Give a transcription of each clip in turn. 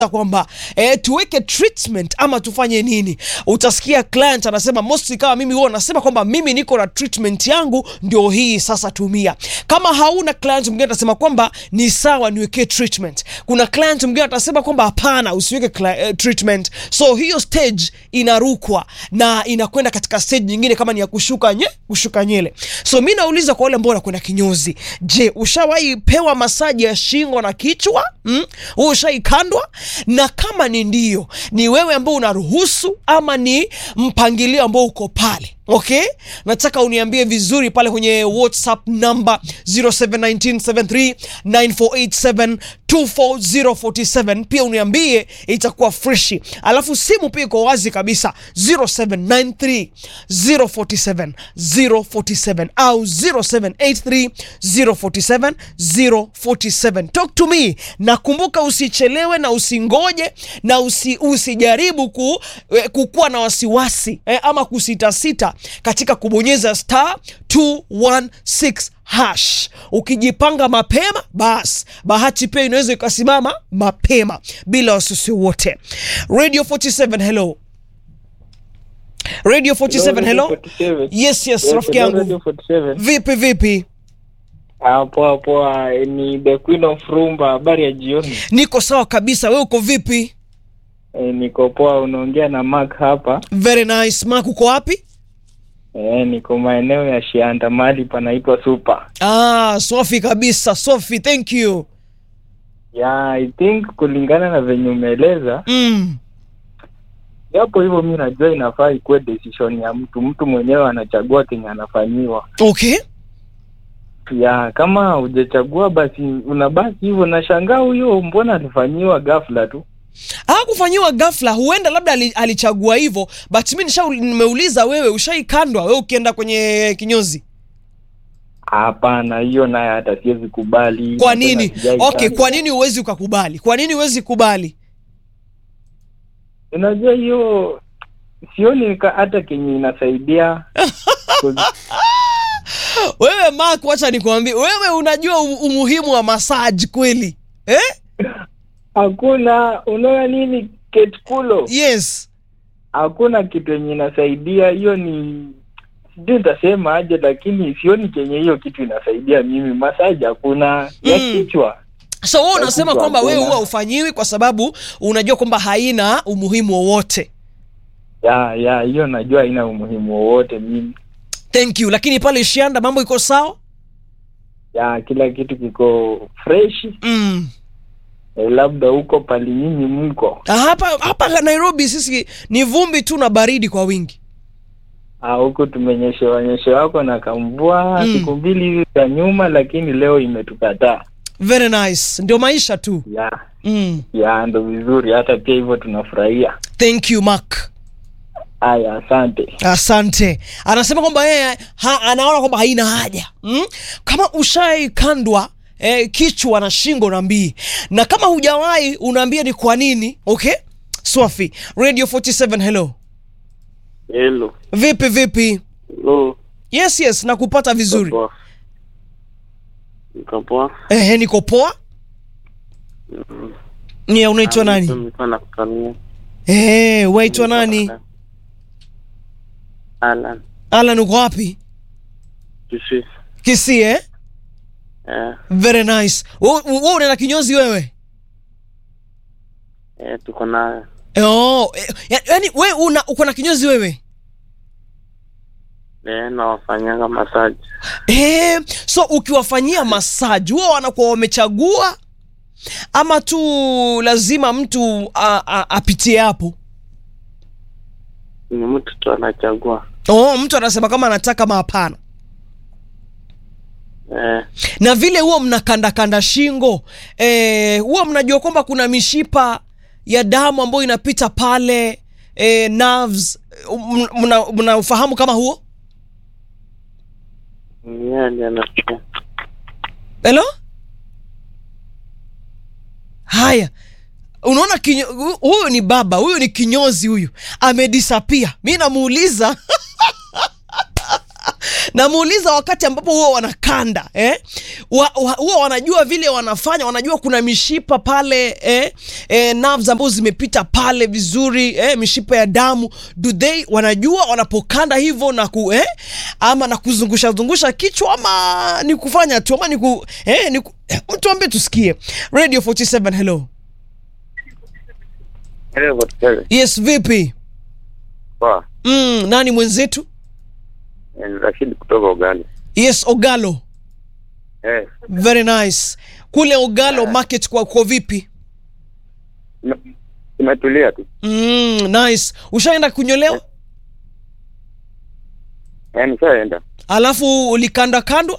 kwamba eh, tuweke treatment ama tufanye nini. Utasikia client anasema mostly, kama mimi huwa nasema kwamba mimi niko na treatment yangu ndio hii sasa, tumia. Kama hauna client mwingine atasema kwamba ni sawa, niwekee treatment. Kuna client mwingine atasema kwamba hapana, usiweke cli- eh, treatment. So hiyo stage inarukwa na inakwenda katika stage nyingine, kama ni ya kushuka nye, kushuka nywele. So mi nauliza kwa wale ambao wanakwenda kinyozi, je, ushawahi pewa masaji ya shingo na kichwa? Mm? Ushaikandwa? Na kama ni ndio, ni wewe ambao unaruhusu ama ni mpangilio ambao uko pale? Okay, nataka uniambie vizuri pale kwenye WhatsApp namba 0719739487 24047. Pia uniambie, itakuwa freshi. Alafu simu pia iko wazi kabisa 0793 047 047 au 0783 047 047. Talk to me. Nakumbuka usichelewe na usingoje na usi, usijaribu ku, eh, kukuwa na wasiwasi eh, ama kusitasita katika kubonyeza star 216 hash. Ukijipanga mapema, basi bahati pia inaweza ikasimama mapema bila wasiwasi wote. Radio 47 hello. Radio 47 hello. Yes, yes, rafiki yangu. Vipi vipi? Ah, poa poa, eh, ni the queen of rumba. Habari ya jioni. Niko sawa kabisa. Wewe uko vipi? Eh, niko poa. Unaongea na Mark hapa. Very nice. Mark uko wapi? Eh, niko maeneo ya Shianda, mahali panaitwa Super. Ah, Sofi kabisa. Sofi, thank you. Yeah, I think kulingana na venye umeeleza, Mm. japo hivyo mi najua inafaa ikuwe decision ya mtu, mtu mwenyewe anachagua kenye anafanyiwa. Okay. Ya kama hujachagua basi unabaki hivyo. Nashangaa huyo, mbona alifanyiwa ghafla tu? hakufanyiwa ghafla, huenda labda ali- alichagua hivyo, but mi nisha nimeuliza wewe, ushaikandwa wewe ukienda kwenye kinyozi? Hapana, hiyo naye hata siwezi kubali. Kwa Na tena nini? sijaikanda. Okay, kwa nini huwezi ukakubali? Kwa nini huwezi kubali? Unajua hiyo sioni ka- hata kenye inasaidia Wewe Mark, wacha nikwambie, wewe unajua u- umuhimu wa massage kweli eh? hakuna. Unaona nini ketkulo, Yes. hakuna kitu yenye inasaidia. Hiyo ni sijui nitasema aje, lakini sioni kenye hiyo kitu inasaidia mimi. Masaji hakuna ya Mm. kichwa. So wewe unasema kitu kwamba wewe hakuna. huwa ufanyiwi kwa sababu unajua kwamba haina umuhimu wowote. Ya ya hiyo najua haina umuhimu wowote mimi. Thank you. Lakini pale Shianda mambo iko sawa? Ya kila kitu kiko fresh. Mm. Eh, labda huko pali nyinyi mko Ah, Hapa hapa Nairobi sisi ni vumbi tu na baridi kwa wingi. Ah, huku tumenyeshewa nyeshewa wako na kamvua Mm. siku mbili hivi za nyuma, lakini leo imetukataa. Very nice. Ndio maisha tu. Ya Mm. ya ndo vizuri, hata pia hivyo tunafurahia. Thank you Mark. Haya, asante. Asante. Anasema kwamba yeye ha, anaona kwamba haina haja mm? Kama ushaikandwa eh, kichwa na shingo na mbii, na kama hujawahi unaambia ni kwa nini. Okay, Swafi Radio 47 hello, Hello. vipi vipi? Hello. Yes yes, nakupata vizuri. Poa. Niko poa. Ehe, niko poa. Ni unaitwa nani? Nilikuwa nakusalimia. Eh, waitwa nani? Alan. Alan, uko wapi? Kisii. Kisii eh? Eh, Very nice. Wewe wewe unaenda kinyozi wewe? eh, tuko nayo. Oh, eh, ya- yaani wewe una uko na kinyozi wewe? Eh, nawafanyanga masaji. Eh, so ukiwafanyia massage huwa wanakuwa wamechagua ama tu lazima mtu a- a- apitie hapo? Ni mtu tu anachagua. Oh, mtu anasema kama anataka ama hapana. Eh, Na vile huwa mnakandakanda shingo eh, huwa mnajua kwamba kuna mishipa ya damu ambayo inapita pale eh, nerves m- mna, mna ufahamu kama huo? ni yeye ndiye anasikia. Hello? Haya, unaona kinyo, hu- huyu ni baba, huyu ni kinyozi, huyu amedisapia. Mi namuuliza namuuliza wakati ambapo huwa wanakanda eh? wa, wa, huwa wanajua vile wanafanya wanajua kuna mishipa pale eh? Eh, nerves ambazo zimepita pale vizuri eh? mishipa ya damu do they wanajua wanapokanda hivyo na ku, eh? ama na kuzungusha zungusha kichwa ama ni kufanya tu ama ni ku, eh? ni ku, mtu ambaye tusikie radio 47 hello Hello, Hotel. yes vipi Poa. mm, nani mwenzetu Ni Rashid kutoka Ugali. yes ogalo Eh, very nice kule ogalo market kwa kwa vipi ime- imetulia tu. mm, nice ushaenda kunyolewa Eh, nishaenda. alafu ulikanda kandwa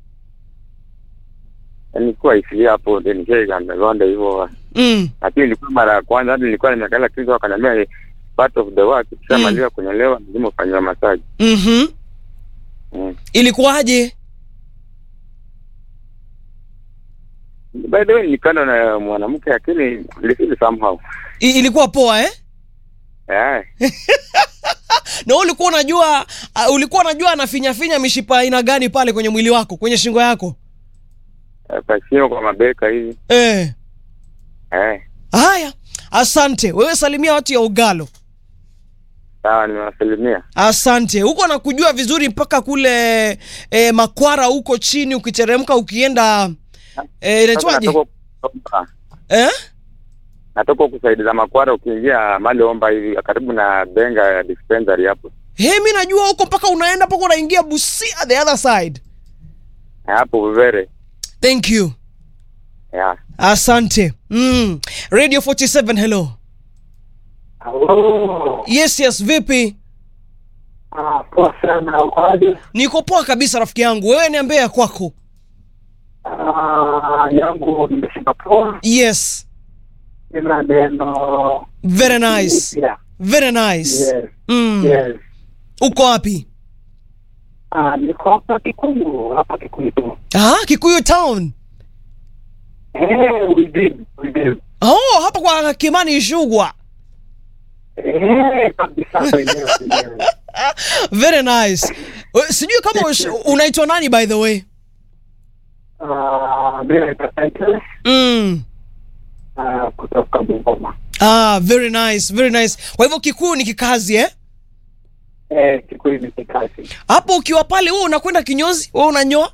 Eh, Nilikuwa isilia hapo ndio nishaenda gonda hivyo. mm. Lakini ilikuwa mara ya kwanza hadi nilikuwa nimekala kitu wakaniambia eh, part of the work kishamaliza kunyolewa lazima ufanyiwe massage. mm-hmm. Mm. ilikuwaje By the way nilikanda na mwanamke lakini nilifeel somehow. I, ilikuwa poa eh Eh, na wewe ulikuwa unajua uh, ulikuwa unajua anafinyafinya mishipa aina gani pale kwenye mwili wako kwenye shingo yako eh, kwa sio kwa mabeka hivi. eh. Eh, haya asante wewe salimia watu ya ugalo sawa nimewasalimia. asante huko nakujua vizuri mpaka kule eh, makwara huko chini ukiteremka ukienda eh, Sasa inaitwaje natoka kuomba- eh? natoka kusaidiza makwara ukiingia mali omba hivi karibu na benga ya dispensary hapo He, mi najua huko mpaka unaenda mpaka unaingia Busia the other side. hapo vivere Thank you. yeah. Asante. Mm. Radio 47 hello. Halo. Yes, yes, vipi? Ah, poa sana ukoaje? Niko poa kabisa rafiki yangu. Wewe niambie ya kwako. Ah, yangu nimesema poa. Yes. Nina neno Very nice. mpya. Very nice. Yes, Mm. yes. Uko wapi? Ah, niko hapa Kikuyu, hapa Kikuyu tu. Ah, Kikuyu town. Eh, we did, we did. Oh, hapa kwa Kimani Ishugwa. Eh, kabisa wenyewe wenyewe. Very nice. We- Sijui kama ush- unaitwa nani by the way. Ah, mimi naitwa Titus, Mm. ah, kutoka Bungoma. Ah, very nice, very nice. Kwa hivyo Kikuyu ni kikazi eh? Eh, Kikuyu ni kikazi. Hapo ukiwa pale wewe unakwenda kinyozi, wewe unanyoa,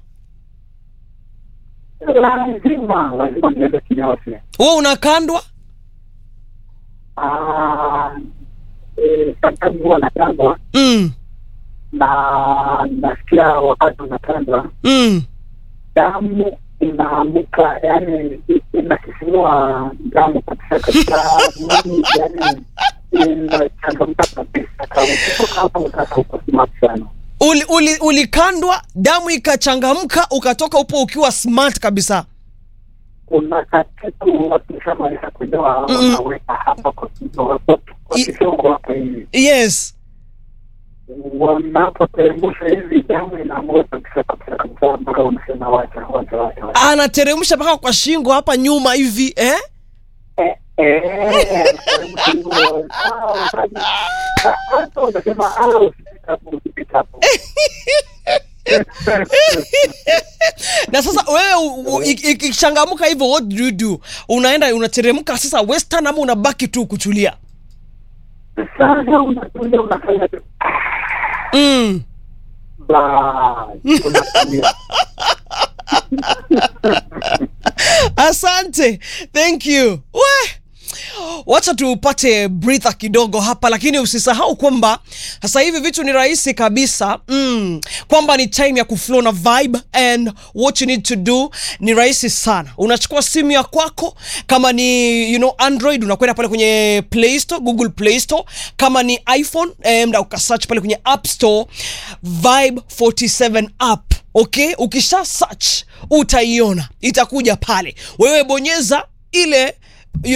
Lazima, lazima niende kinyozi. wewe unakandwa. Ah, eh, sometimes huwa natandwa Mm. na nasikia wakati unatandwa Mm. damu inaamuka, yani inasisimua damu kabisa katika mwili, yani inachangamka kabisa. Kama ukitoka hapo sasa uko smart sana. Uli, uli, ulikandwa damu ikachangamka ukatoka upo ukiwa smart kabisa. Kuna kakitu wakishamaliza kunyoa Mm. wanaweka hapa kwa kidogo kwa I- kidogo hapa hivi, Yes. wanapoteremsha hivi damu inaamuka kabisa kabisa kabisa, mpaka unasema wacha wacha wacha wacha. Anateremsha mpaka kwa shingo hapa nyuma hivi eh? Eh, eh, ah, hata unasema ah, usipite hapo, usipite hapo. Na sasa wewe u- u- iki- ikichangamka hivyo what do you do? Unaenda unateremka sasa western ama unabaki tu kutulia? Sasa unatulia unafanya tu Mm. basi, unatulia. Asante. Thank you. We. Wacha tupate breather kidogo hapa, lakini usisahau kwamba sasa hivi vitu ni rahisi kabisa mm, kwamba ni time ya kuflow na vibe and what you need to do ni rahisi sana. Unachukua simu ya kwako, kama ni you know Android unakwenda pale kwenye Play Store, Google Play Store. Kama ni iPhone eh, mda ukasearch pale kwenye App Store Vibe 47 app okay ukisha search utaiona itakuja pale wewe bonyeza ile you know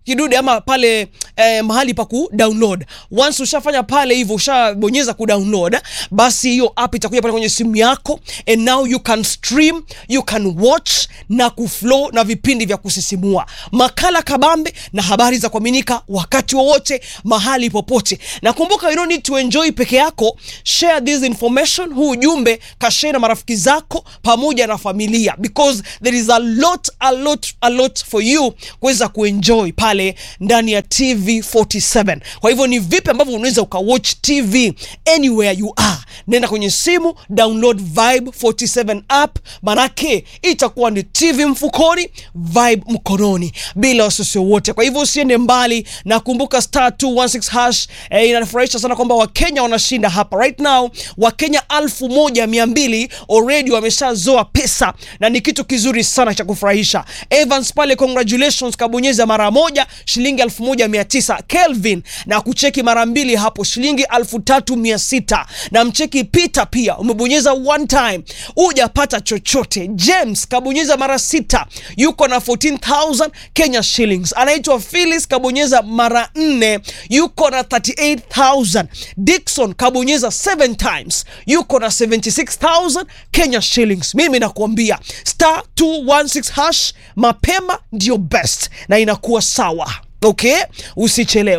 kidude ama pale eh, mahali pa ku download. Once ushafanya pale hivyo, ushabonyeza ku download, basi hiyo app itakuja pale kwenye simu yako, and now you can stream, you can watch na kuflow na vipindi vya kusisimua, makala kabambe na habari za kuaminika wakati wowote, mahali popote. Na kumbuka, you don't need to enjoy peke yako, share this information, huu ujumbe kashare na marafiki zako pamoja na familia, because there is a lot, a lot, a lot for you kuweza kuenjoy pale ndani ya TV47. Kwa hivyo ni vipi ambavyo unaweza ukawatch TV anywhere you are? Nenda kwenye simu, download Vibe 47 app, manake itakuwa ni TV mfukoni, Vibe mkononi, bila wasiwasi wowote. Kwa hivyo usiende mbali, na kumbuka star 216 hash. Eh, inafurahisha sana kwamba Wakenya wanashinda hapa right now. Wakenya elfu moja mia mbili already wameshazoa pesa na ni kitu kizuri sana cha kufurahisha. Evans pale, congratulations, kabonyeza mara moja shilingi elfu moja mia tisa. Kelvin na kucheki mara mbili hapo shilingi elfu tatu mia sita na mcheki Peter pia umebonyeza one time hujapata chochote. James kabonyeza mara sita yuko na 14000 Kenya shillings. Anaitwa Phyllis kabonyeza mara nne yuko na 38000. Dickson kabonyeza 7 times yuko na 76000 Kenya shillings. Mimi nakuambia star 216 hash mapema ndio best na inakuwa sawa. Okay, usichelewe.